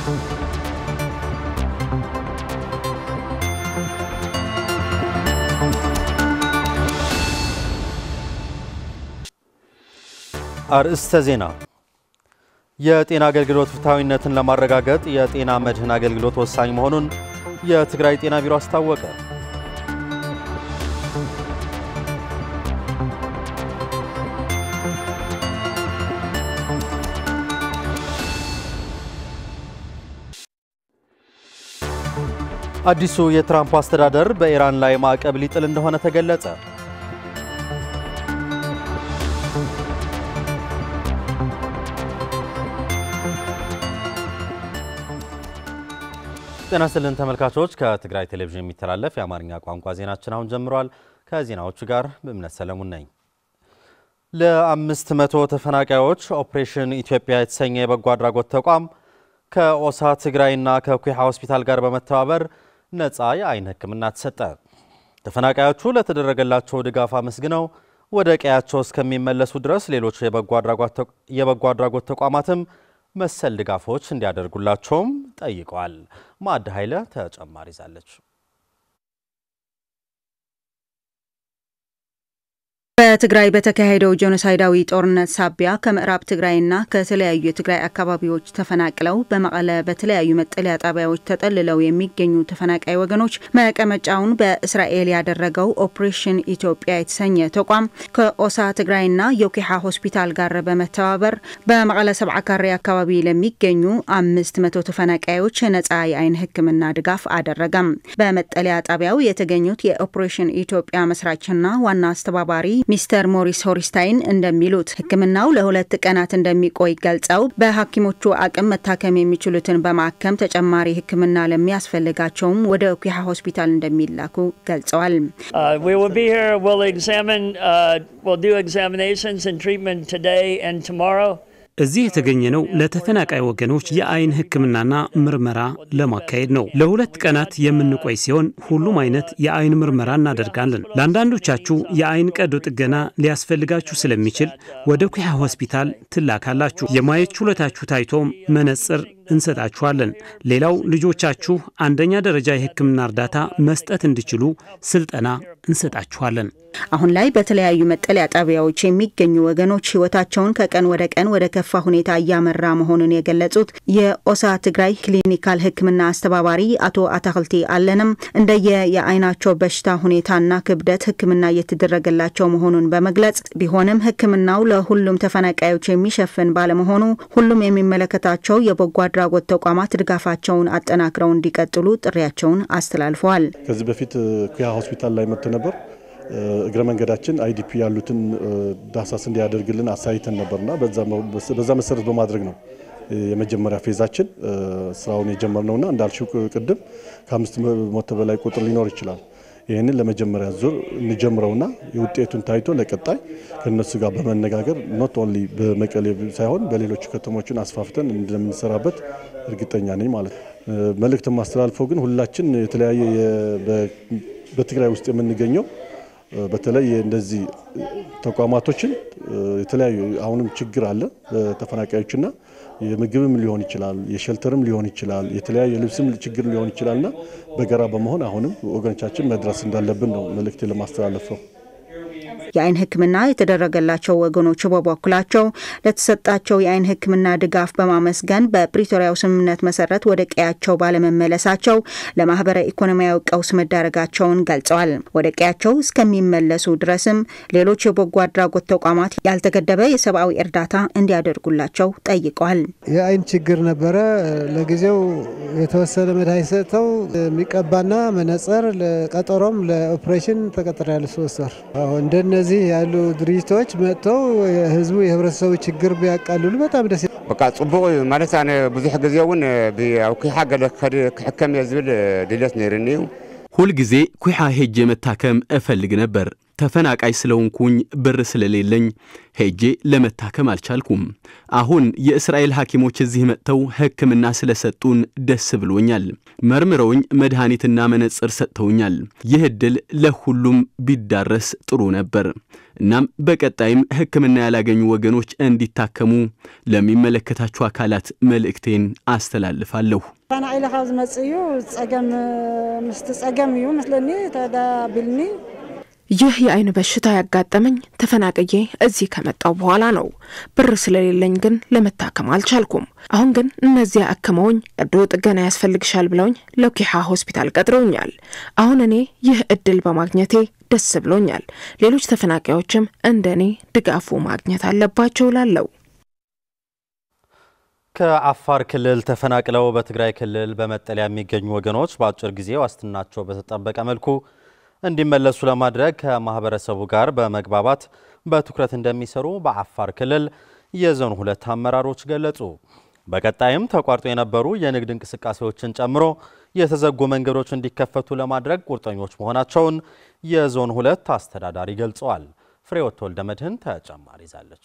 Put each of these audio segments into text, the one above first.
አርእስተ ዜና። የጤና አገልግሎት ፍትሐዊነትን ለማረጋገጥ የጤና መድህን አገልግሎት ወሳኝ መሆኑን የትግራይ ጤና ቢሮ አስታወቀ። አዲሱ የትራምፕ አስተዳደር በኢራን ላይ ማዕቀብ ሊጥል እንደሆነ ተገለጸ። ጤና ይስጥልን ተመልካቾች፣ ከትግራይ ቴሌቪዥን የሚተላለፍ የአማርኛ ቋንቋ ዜናችን አሁን ጀምሯል። ከዜናዎቹ ጋር በእምነት ሰለሙን ነኝ። ለአምስት መቶ ተፈናቃዮች ኦፕሬሽን ኢትዮጵያ የተሰኘ የበጎ አድራጎት ተቋም ከኦሳ ትግራይና ከኩሓ ሆስፒታል ጋር በመተባበር ነፃ የአይን ሕክምና ተሰጠ። ተፈናቃዮቹ ለተደረገላቸው ድጋፍ አመስግነው ወደ ቀያቸው እስከሚመለሱ ድረስ ሌሎች የበጎ አድራጎት ተቋማትም መሰል ድጋፎች እንዲያደርጉላቸውም ጠይቀዋል። ማዕድ ኃይለ ተጨማሪ ይዛለች። በትግራይ በተካሄደው ጄኖሳይዳዊ ጦርነት ሳቢያ ከምዕራብ ትግራይና ከተለያዩ የትግራይ አካባቢዎች ተፈናቅለው በመቀለ በተለያዩ መጠለያ ጣቢያዎች ተጠልለው የሚገኙ ተፈናቃይ ወገኖች መቀመጫውን በእስራኤል ያደረገው ኦፕሬሽን ኢትዮጵያ የተሰኘ ተቋም ከኦሳ ትግራይና የኩሓ ሆስፒታል ጋር በመተባበር በመቀለ ሰብዓ ካሬ አካባቢ ለሚገኙ አምስት መቶ ተፈናቃዮች ነጻ የአይን ሕክምና ድጋፍ አደረገም። በመጠለያ ጣቢያው የተገኙት የኦፕሬሽን ኢትዮጵያ መስራችና ዋና አስተባባሪ ሚስተር ሞሪስ ሆሪስታይን እንደሚሉት ሕክምናው ለሁለት ቀናት እንደሚቆይ ገልጸው በሐኪሞቹ አቅም መታከም የሚችሉትን በማከም ተጨማሪ ሕክምና ለሚያስፈልጋቸውም ወደ ኩሓ ሆስፒታል እንደሚላኩ ገልጸዋል። እዚህ የተገኘነው ለተፈናቃይ ወገኖች የአይን ህክምናና ምርመራ ለማካሄድ ነው። ለሁለት ቀናት የምንቆይ ሲሆን ሁሉም አይነት የአይን ምርመራ እናደርጋለን። ለአንዳንዶቻችሁ የአይን ቀዶ ጥገና ሊያስፈልጋችሁ ስለሚችል ወደ ኩሓ ሆስፒታል ትላካላችሁ። የማየት ችሎታችሁ ታይቶም መነጽር እንሰጣችኋለን። ሌላው ልጆቻችሁ አንደኛ ደረጃ የህክምና እርዳታ መስጠት እንዲችሉ ስልጠና እንሰጣችኋለን። አሁን ላይ በተለያዩ መጠለያ ጣቢያዎች የሚገኙ ወገኖች ህይወታቸውን ከቀን ወደ ቀን ወደ ከፋ ሁኔታ እያመራ መሆኑን የገለጹት የኦሳ ትግራይ ክሊኒካል ህክምና አስተባባሪ አቶ አታክልቲ አለንም እንደየ የአይናቸው በሽታ ሁኔታና ክብደት ህክምና እየተደረገላቸው መሆኑን በመግለጽ ቢሆንም ህክምናው ለሁሉም ተፈናቃዮች የሚሸፍን ባለመሆኑ ሁሉም የሚመለከታቸው የበጎ አድራጎት ተቋማት ድጋፋቸውን አጠናክረው እንዲቀጥሉ ጥሪያቸውን አስተላልፈዋል። ከዚህ በፊት ኩያ ሆስፒታል ላይ መጥቶ ነበር። እግረ መንገዳችን አይዲፒ ያሉትን ዳሳስ እንዲያደርግልን አሳይተን ነበርና በዛ መሰረት በማድረግ ነው የመጀመሪያ ፌዛችን ስራውን የጀመርነውና እንዳልሽው ቅድም ከአምስት መቶ በላይ ቁጥር ሊኖር ይችላል። ይህንን ለመጀመሪያ ዙር እንጀምረውና የውጤቱን ታይቶ ለቀጣይ ከነሱ ጋር በመነጋገር ኖት ኦንሊ በመቀሌ ሳይሆን በሌሎቹ ከተሞችን አስፋፍተን እንደምንሰራበት እርግጠኛ ነኝ ማለት ነው። መልእክት ማስተላልፈው ግን ሁላችን የተለያየ በትግራይ ውስጥ የምንገኘው በተለይ እንደዚህ ተቋማቶችን የተለያዩ አሁንም ችግር አለ በተፈናቃዮችና የምግብም ሊሆን ይችላል፣ የሸልተርም ሊሆን ይችላል፣ የተለያዩ የልብስም ችግር ሊሆን ይችላልና በጋራ በመሆን አሁንም ወገኖቻችን መድረስ እንዳለብን ነው መልእክት ለማስተላለፍ ነው። የአይን ሕክምና የተደረገላቸው ወገኖች በበኩላቸው ለተሰጣቸው የአይን ሕክምና ድጋፍ በማመስገን በፕሪቶሪያው ስምምነት መሰረት ወደ ቀያቸው ባለመመለሳቸው ለማህበረ ኢኮኖሚያዊ ቀውስ መዳረጋቸውን ገልጸዋል። ወደ ቀያቸው እስከሚመለሱ ድረስም ሌሎች የበጎ አድራጎት ተቋማት ያልተገደበ የሰብአዊ እርዳታ እንዲያደርጉላቸው ጠይቀዋል። የአይን ችግር ነበረ። ለጊዜው የተወሰነ መድኃኒት ሰጥተው የሚቀባና መነጽር ለቀጠሮም ለኦፕሬሽን ተቀጥሬያለሁ ሶስት ወር እንደነዚህ ያሉ ድርጅቶች መጥተው የህዝቡ የህብረተሰቡ ችግር ቢያቃልሉ በጣም ደስ በቃ ጽቡቅ እዩ ማለት ኣነ ብዙሕ ግዜ እውን ኣብ ኩሓ ገለ ክሕከም እየ ዝብል ድሌት ነይርኒ እዩ ሁልጊዜ ኩሓ ሄጄ መታከም እፈልግ ነበር። ተፈናቃይ ስለሆንኩኝ ብር ስለሌለኝ ሄጄ ለመታከም አልቻልኩም። አሁን የእስራኤል ሐኪሞች እዚህ መጥተው ሕክምና ስለሰጡን ደስ ብሎኛል። መርምረውኝ መድኃኒትና መነጽር ሰጥተውኛል። ይህ ዕድል ለሁሉም ቢዳረስ ጥሩ ነበር። እናም በቀጣይም ሕክምና ያላገኙ ወገኖች እንዲታከሙ ለሚመለከታቸው አካላት መልእክቴን አስተላልፋለሁ። ተፈናቂለ ካብ ዝመጽእ እዩ ጸገም ምስቲ ጸገም እዩ ምስለኒ ተዳቢልኒ ይህ የአይን በሽታ ያጋጠመኝ ተፈናቅዬ እዚህ ከመጣው በኋላ ነው። ብር ስለሌለኝ ግን ለመታከም አልቻልኩም። አሁን ግን እነዚያ አክመውኝ ቀዶ ጥገና ያስፈልግሻል ብለውኝ ለኪሓ ሆስፒታል ቀጥረውኛል። አሁን እኔ ይህ እድል በማግኘቴ ደስ ብሎኛል። ሌሎች ተፈናቃዮችም እንደ እኔ ድጋፉ ማግኘት አለባቸው ላለው ከአፋር ክልል ተፈናቅለው በትግራይ ክልል በመጠለያ የሚገኙ ወገኖች በአጭር ጊዜ ዋስትናቸው በተጠበቀ መልኩ እንዲመለሱ ለማድረግ ከማህበረሰቡ ጋር በመግባባት በትኩረት እንደሚሰሩ በአፋር ክልል የዞን ሁለት አመራሮች ገለጹ። በቀጣይም ተቋርጦ የነበሩ የንግድ እንቅስቃሴዎችን ጨምሮ የተዘጉ መንገዶች እንዲከፈቱ ለማድረግ ቁርጠኞች መሆናቸውን የዞን ሁለት አስተዳዳሪ ገልጸዋል። ፍሬወት ወልደ መድህን ተጨማሪ ይዛለች።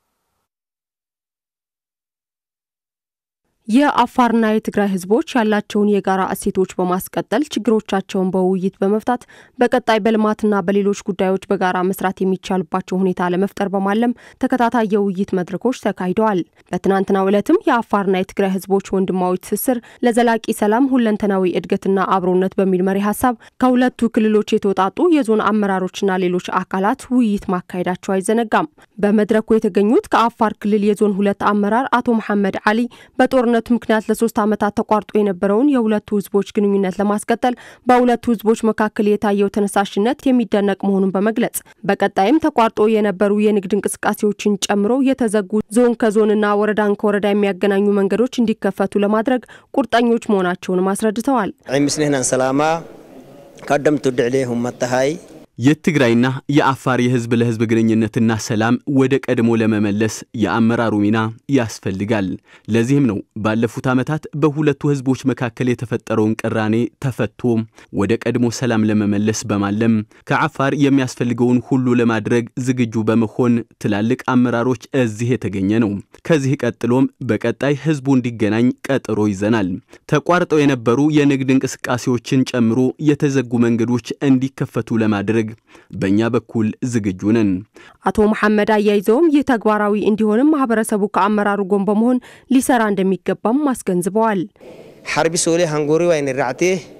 የአፋርና የትግራይ ህዝቦች ያላቸውን የጋራ እሴቶች በማስቀጠል ችግሮቻቸውን በውይይት በመፍታት በቀጣይ በልማትና በሌሎች ጉዳዮች በጋራ መስራት የሚቻልባቸው ሁኔታ ለመፍጠር በማለም ተከታታይ የውይይት መድረኮች ተካሂደዋል። በትናንትናው ዕለትም የአፋርና የትግራይ ህዝቦች ወንድማዊ ትስስር ለዘላቂ ሰላም፣ ሁለንተናዊ እድገትና አብሮነት በሚል መሪ ሀሳብ ከሁለቱ ክልሎች የተውጣጡ የዞን አመራሮችና ሌሎች አካላት ውይይት ማካሄዳቸው አይዘነጋም። በመድረኩ የተገኙት ከአፋር ክልል የዞን ሁለት አመራር አቶ መሐመድ አሊ በጦርነ ጦርነቱ ምክንያት ለሶስት ዓመታት ተቋርጦ የነበረውን የሁለቱ ህዝቦች ግንኙነት ለማስቀጠል በሁለቱ ህዝቦች መካከል የታየው ተነሳሽነት የሚደነቅ መሆኑን በመግለጽ በቀጣይም ተቋርጦ የነበሩ የንግድ እንቅስቃሴዎችን ጨምሮ የተዘጉ ዞን ከዞንና ወረዳን ከወረዳ የሚያገናኙ መንገዶች እንዲከፈቱ ለማድረግ ቁርጠኞች መሆናቸውንም አስረድተዋል። ምስልህናን ሰላማ ቀደምቱ ድዕሌ ሁመተሃይ የትግራይና የአፋር የህዝብ ለህዝብ ግንኙነትና ሰላም ወደ ቀድሞ ለመመለስ የአመራሩ ሚና ያስፈልጋል። ለዚህም ነው ባለፉት ዓመታት በሁለቱ ህዝቦች መካከል የተፈጠረውን ቅራኔ ተፈቶ ወደ ቀድሞ ሰላም ለመመለስ በማለም ከአፋር የሚያስፈልገውን ሁሉ ለማድረግ ዝግጁ በመሆን ትላልቅ አመራሮች እዚህ የተገኘ ነው። ከዚህ ቀጥሎም በቀጣይ ህዝቡ እንዲገናኝ ቀጠሮ ይዘናል። ተቋርጠው የነበሩ የንግድ እንቅስቃሴዎችን ጨምሮ የተዘጉ መንገዶች እንዲከፈቱ ለማድረግ በእኛ በኩል ዝግጁ ነን። አቶ መሐመድ አያይዘውም ይህ ተግባራዊ እንዲሆንም ማህበረሰቡ ከአመራሩ ጎን በመሆን ሊሰራ እንደሚገባም አስገንዝበዋል። ሓርቢ ሶሌ ሃንጎሪ ዋይን ራዕቴ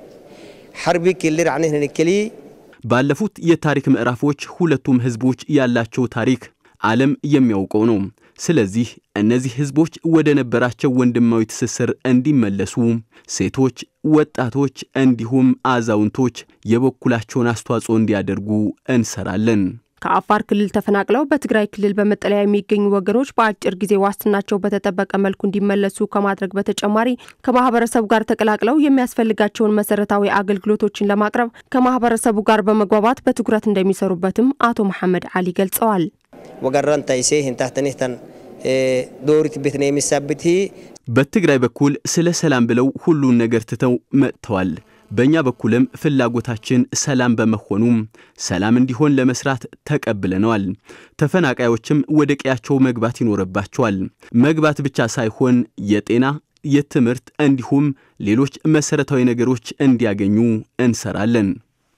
ሓርቢ ክሊ ራዕኔ ንክሊ ባለፉት የታሪክ ምዕራፎች ሁለቱም ህዝቦች ያላቸው ታሪክ ዓለም የሚያውቀው ነው። ስለዚህ እነዚህ ህዝቦች ወደ ነበራቸው ወንድማዊ ትስስር እንዲመለሱ ሴቶች፣ ወጣቶች እንዲሁም አዛውንቶች የበኩላቸውን አስተዋጽኦ እንዲያደርጉ እንሰራለን። ከአፋር ክልል ተፈናቅለው በትግራይ ክልል በመጠለያ የሚገኙ ወገኖች በአጭር ጊዜ ዋስትናቸው በተጠበቀ መልኩ እንዲመለሱ ከማድረግ በተጨማሪ ከማህበረሰቡ ጋር ተቀላቅለው የሚያስፈልጋቸውን መሰረታዊ አገልግሎቶችን ለማቅረብ ከማህበረሰቡ ጋር በመግባባት በትኩረት እንደሚሰሩበትም አቶ መሐመድ አሊ ገልጸዋል። ወገራን ታይሴ ህንታተኔተን ዶሪት ቤት ነው የሚሳብት በትግራይ በኩል ስለ ሰላም ብለው ሁሉን ነገር ትተው መጥተዋል። በእኛ በኩልም ፍላጎታችን ሰላም በመሆኑም ሰላም እንዲሆን ለመስራት ተቀብለነዋል። ተፈናቃዮችም ወደ ቀያቸው መግባት ይኖርባቸዋል። መግባት ብቻ ሳይሆን የጤና የትምህርት እንዲሁም ሌሎች መሰረታዊ ነገሮች እንዲያገኙ እንሰራለን።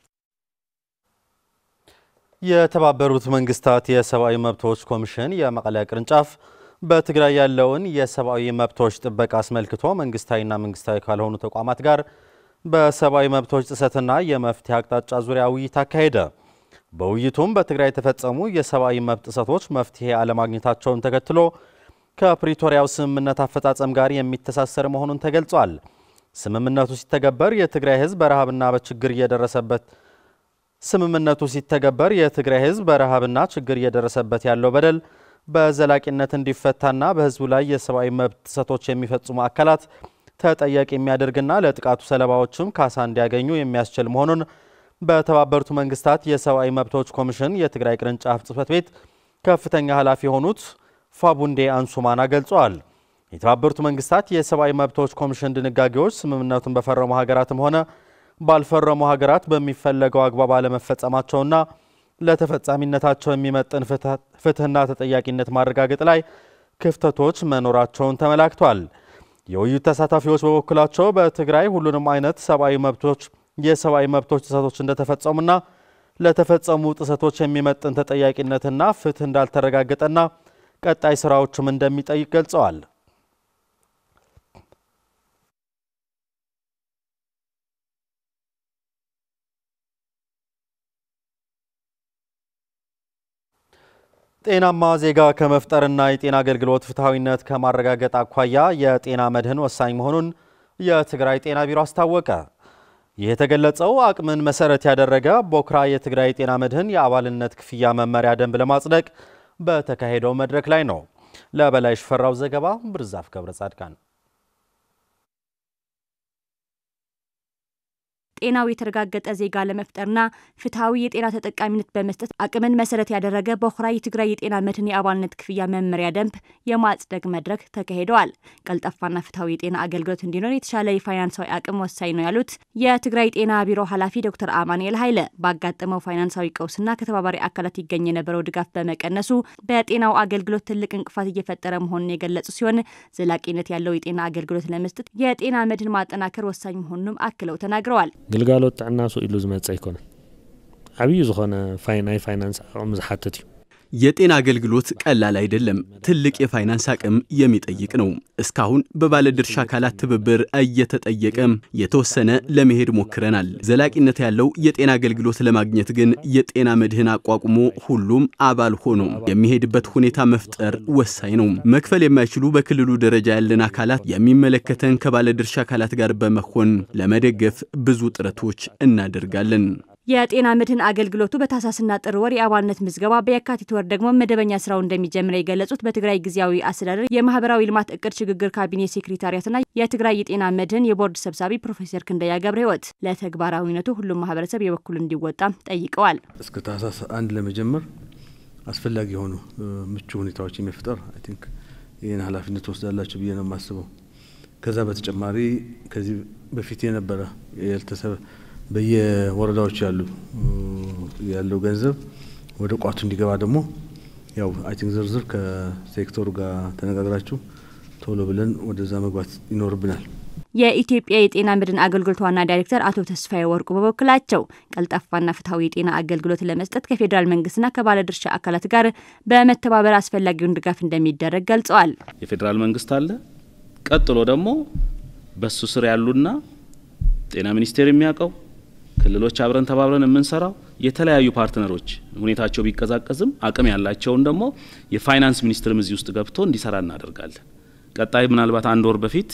የተባበሩት መንግስታት የሰብአዊ መብቶች ኮሚሽን የመቀለ ቅርንጫፍ በትግራይ ያለውን የሰብአዊ መብቶች ጥበቃ አስመልክቶ መንግስታዊና መንግስታዊ ካልሆኑ ተቋማት ጋር በሰብአዊ መብቶች ጥሰትና የመፍትሄ አቅጣጫ ዙሪያ ውይይት አካሄደ። በውይይቱም በትግራይ የተፈጸሙ የሰብአዊ መብት ጥሰቶች መፍትሄ አለማግኘታቸውን ተከትሎ ከፕሪቶሪያው ስምምነት አፈጻጸም ጋር የሚተሳሰር መሆኑን ተገልጿል። ስምምነቱ ሲተገበር የትግራይ ህዝብ በረሃብና በችግር እየደረሰበት ስምምነቱ ሲተገበር የትግራይ ህዝብ በረሃብና ችግር እየደረሰበት ያለው በደል በዘላቂነት እንዲፈታና በህዝቡ ላይ የሰብአዊ መብት ጥሰቶች የሚፈጽሙ አካላት ተጠያቂ የሚያደርግና ለጥቃቱ ሰለባዎችም ካሳ እንዲያገኙ የሚያስችል መሆኑን በተባበሩት መንግስታት የሰብአዊ መብቶች ኮሚሽን የትግራይ ቅርንጫፍ ጽህፈት ቤት ከፍተኛ ኃላፊ የሆኑት ፋቡንዴ አንሱማና ገልጸዋል። የተባበሩት መንግስታት የሰብአዊ መብቶች ኮሚሽን ድንጋጌዎች ስምምነቱን በፈረሙ ሀገራትም ሆነ ባልፈረሙ ሀገራት በሚፈለገው አግባብ አለመፈጸማቸውና ለተፈጻሚነታቸው የሚመጥን ፍትህና ተጠያቂነት ማረጋገጥ ላይ ክፍተቶች መኖራቸውን ተመላክቷል። የውይይት ተሳታፊዎች በበኩላቸው በትግራይ ሁሉንም አይነት ሰብአዊ መብቶች የሰብአዊ መብቶች ጥሰቶች እንደተፈጸሙና ለተፈጸሙ ጥሰቶች የሚመጥን ተጠያቂነትና ፍትህ እንዳልተረጋገጠና ቀጣይ ስራዎችም እንደሚጠይቅ ገልጸዋል። ጤናማ ዜጋ ከመፍጠርና የጤና አገልግሎት ፍትሐዊነት ከማረጋገጥ አኳያ የጤና መድህን ወሳኝ መሆኑን የትግራይ ጤና ቢሮ አስታወቀ። ይህ የተገለጸው አቅምን መሰረት ያደረገ ቦክራ የትግራይ ጤና መድህን የአባልነት ክፍያ መመሪያ ደንብ ለማጽደቅ በተካሄደው መድረክ ላይ ነው። ለበላይ ሽፈራው ዘገባ ብርዛፍ ገብረ ጻድቃን ጤናው የተረጋገጠ ዜጋ ለመፍጠርና ፍትሐዊ የጤና ተጠቃሚነት በመስጠት አቅምን መሰረት ያደረገ በኩራ የትግራይ የጤና መድህን የአባልነት ክፍያ መመሪያ ደንብ የማጽደቅ መድረክ ተካሂደዋል። ቀልጣፋና ፍትሐዊ የጤና አገልግሎት እንዲኖር የተሻለ የፋይናንሳዊ አቅም ወሳኝ ነው ያሉት የትግራይ ጤና ቢሮ ኃላፊ ዶክተር አማኑኤል ኃይለ ባጋጠመው ፋይናንሳዊ ቀውስና ከተባባሪ አካላት ይገኝ የነበረው ድጋፍ በመቀነሱ በጤናው አገልግሎት ትልቅ እንቅፋት እየፈጠረ መሆኑን የገለጹ ሲሆን ዘላቂነት ያለው የጤና አገልግሎት ለመስጠት የጤና መድህን ማጠናከር ወሳኝ መሆኑንም አክለው ተናግረዋል። ግልጋሎት ጥዕና ሰው ኢሉ ዝመፀ ኣይኮነን ዓብዪ ዝኾነ ናይ ፋይናንስ ኣቕሚ ዝሓትት እዩ የጤና አገልግሎት ቀላል አይደለም። ትልቅ የፋይናንስ አቅም የሚጠይቅ ነው። እስካሁን በባለድርሻ አካላት ትብብር እየተጠየቀ የተወሰነ ለመሄድ ሞክረናል። ዘላቂነት ያለው የጤና አገልግሎት ለማግኘት ግን የጤና መድህን አቋቁሞ ሁሉም አባል ሆኖ የሚሄድበት ሁኔታ መፍጠር ወሳኝ ነው። መክፈል የማይችሉ በክልሉ ደረጃ ያለን አካላት የሚመለከተን ከባለድርሻ አካላት ጋር በመሆን ለመደገፍ ብዙ ጥረቶች እናደርጋለን። የጤና መድህን አገልግሎቱ በታህሳስና ጥር ወር የአባልነት ምዝገባ በየካቲት ወር ደግሞ መደበኛ ስራው እንደሚጀምር የገለጹት በትግራይ ጊዜያዊ አስተዳደር የማህበራዊ ልማት እቅድ ሽግግር ካቢኔ ሴክሬታሪያትና የትግራይ የጤና መድህን የቦርድ ሰብሳቢ ፕሮፌሰር ክንደያ ገብረ ህይወት ለተግባራዊነቱ ሁሉም ማህበረሰብ የበኩል እንዲወጣ ጠይቀዋል። እስከ ታህሳስ አንድ ለመጀመር አስፈላጊ የሆኑ ምቹ ሁኔታዎች የመፍጠር አይ ቲንክ ይህን ኃላፊነት ወስዳላችሁ ብዬ ነው የማስበው። ከዛ በተጨማሪ ከዚህ በፊት የነበረ ያልተሰበ በየወረዳዎች ያሉ ያለው ገንዘብ ወደ ቋቱ እንዲገባ ደግሞ ያው አይ ቲንክ ዝርዝር ከሴክተሩ ጋር ተነጋግራችሁ ቶሎ ብለን ወደዛ መግባት ይኖርብናል። የኢትዮጵያ የጤና መድህን አገልግሎት ዋና ዳይሬክተር አቶ ተስፋዬ ወርቁ በበኩላቸው ቀልጣፋና ፍትሐዊ የጤና አገልግሎት ለመስጠት ከፌዴራል መንግስትና ከባለድርሻ አካላት ጋር በመተባበር አስፈላጊውን ድጋፍ እንደሚደረግ ገልጸዋል። የፌዴራል መንግስት አለ። ቀጥሎ ደግሞ በሱ ስር ያሉና ጤና ሚኒስቴር የሚያውቀው ክልሎች አብረን ተባብረን የምንሰራው የተለያዩ ፓርትነሮች ሁኔታቸው ቢቀዛቀዝም አቅም ያላቸውን ደግሞ የፋይናንስ ሚኒስትርም እዚህ ውስጥ ገብቶ እንዲሰራ እናደርጋለን። ቀጣይ ምናልባት አንድ ወር በፊት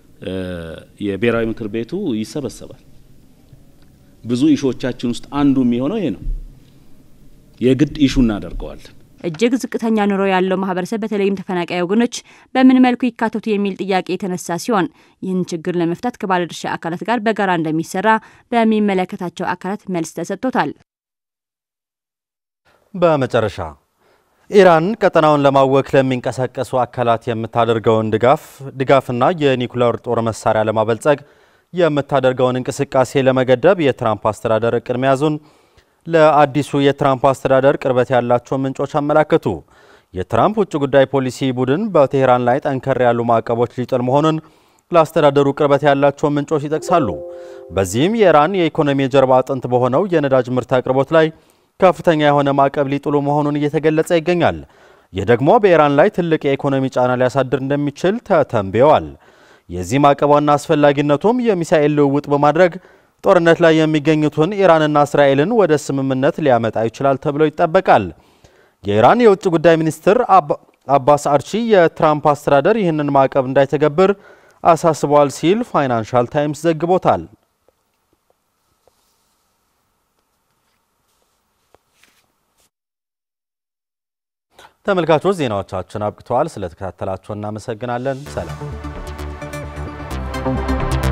የብሔራዊ ምክር ቤቱ ይሰበሰባል። ብዙ ኢሾቻችን ውስጥ አንዱ የሚሆነው ይሄ ነው። የግድ ኢሹ እናደርገዋለን። እጅግ ዝቅተኛ ኑሮ ያለው ማህበረሰብ በተለይም ተፈናቃይ ወገኖች በምን መልኩ ይካተቱ የሚል ጥያቄ የተነሳ ሲሆን ይህን ችግር ለመፍታት ከባለድርሻ አካላት ጋር በጋራ እንደሚሰራ በሚመለከታቸው አካላት መልስ ተሰጥቶታል። በመጨረሻ ኢራን ቀጠናውን ለማወክ ለሚንቀሳቀሱ አካላት የምታደርገውን ድጋፍ ድጋፍና የኒኩሌር ጦር መሳሪያ ለማበልጸግ የምታደርገውን እንቅስቃሴ ለመገደብ የትራምፕ አስተዳደር እቅድ መያዙን ለአዲሱ የትራምፕ አስተዳደር ቅርበት ያላቸው ምንጮች አመላከቱ። የትራምፕ ውጭ ጉዳይ ፖሊሲ ቡድን በቴሄራን ላይ ጠንከር ያሉ ማዕቀቦች ሊጥል መሆኑን ለአስተዳደሩ ቅርበት ያላቸው ምንጮች ይጠቅሳሉ። በዚህም የኢራን የኢኮኖሚ የጀርባ አጥንት በሆነው የነዳጅ ምርት አቅርቦት ላይ ከፍተኛ የሆነ ማዕቀብ ሊጥሉ መሆኑን እየተገለጸ ይገኛል። ይህ ደግሞ በኢራን ላይ ትልቅ የኢኮኖሚ ጫና ሊያሳድር እንደሚችል ተተንብየዋል። የዚህ ማዕቀብ ዋና አስፈላጊነቱም የሚሳኤል ልውውጥ በማድረግ ጦርነት ላይ የሚገኙትን ኢራንና እስራኤልን ወደ ስምምነት ሊያመጣ ይችላል ተብሎ ይጠበቃል። የኢራን የውጭ ጉዳይ ሚኒስትር አባስ አርቺ የትራምፕ አስተዳደር ይህንን ማዕቀብ እንዳይተገብር አሳስበዋል ሲል ፋይናንሻል ታይምስ ዘግቦታል። ተመልካቾች ዜናዎቻችን አብቅተዋል። ስለተከታተላችሁ እናመሰግናለን። ሰላም